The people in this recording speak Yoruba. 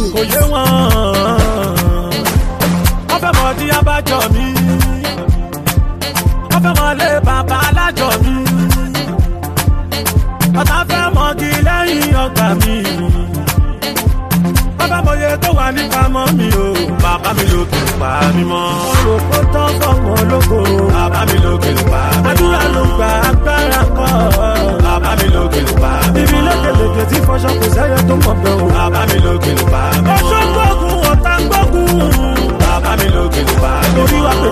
kò yé wọn. wọ́n fẹ́ mọ̀ di abájọ mi. wọ́n fẹ́ mọ̀ lé bàbá alájọ mi. ọ̀tá fẹ́ mọ̀gì lẹ́yìn ọgbà mi. bàbá mọ̀ye tó wà nípa mọ́ mi o bàbá mi ló kì í pa mí mọ́.